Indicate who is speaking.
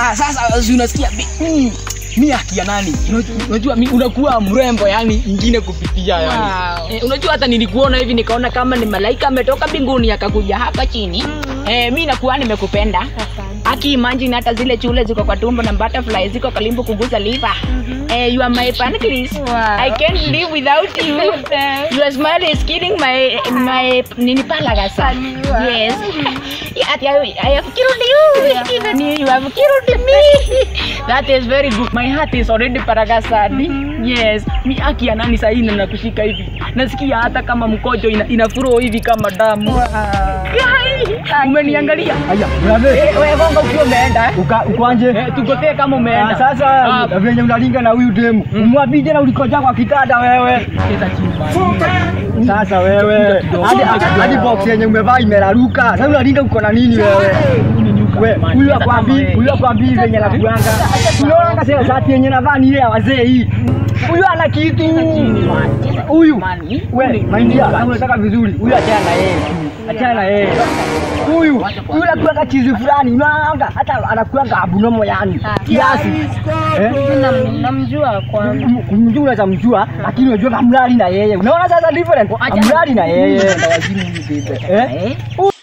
Speaker 1: Ah, sasa si unasikia mi- mm, mi akia nani Unajua- unajua mi- unakuwa mrembo yani ingine kupitia yani
Speaker 2: Wow.
Speaker 1: Eh, unajua hata nilikuona hivi nikaona kama ni malaika ametoka mbinguni akakuja hapa chini eh, mi nakuwa nimekupenda aki imagine hata zile chule ziko kwa tumbo na butterfly ziko kalimbo kuguza liver eh, you are my pancreas
Speaker 2: Wow.
Speaker 1: I can't live without you your smile is killing my my nini palagasa
Speaker 2: Aliwa.
Speaker 1: yes yeah, I, I have killed you even you have killed me that is very good my heart is already paragasadi yes mi aki ya nani sahii nakushika hivi nasikia hata kama mkojo ina, inafuro hivi kama damu Kai, umeniangalia
Speaker 3: Aya, brother.
Speaker 1: Eh, wewe gonga ukiwa umeenda eh?
Speaker 3: Uka ukoanje?
Speaker 1: Eh, tugotee kama umeenda
Speaker 3: Ah, Sasa
Speaker 1: Ah,
Speaker 3: venye unalinga na huyu demu. Umwapije na ulikoja kwa kitanda wewe.
Speaker 1: cheza chini basi.
Speaker 3: Sasa wewe. Hadi hadi box yenye umevaa imeraruka. Sasa unalinga uko na nini wewe? We, huyu akwambi, huyu akwambi venye nakuanga. Unaona sasa shati yenye navaa ni ile ya wazee hii. Huyu ana kitu. Huyu.
Speaker 1: Mani,
Speaker 3: We, maindia, kama unataka vizuri, huyu achana na yeye. Achana na yeye. Huyu, huyu anakuanga chizi fulani, unaanga hata anakuanga abunomo yani. Kiasi. Eh?
Speaker 2: Nam- namjua kwanza
Speaker 3: kumjua unaweza mjua lakini unajua kamlali na yeye unaona sasa different
Speaker 1: Acha-
Speaker 3: kamlali na yeye
Speaker 1: Ndawazimu huyu bebe.
Speaker 3: eh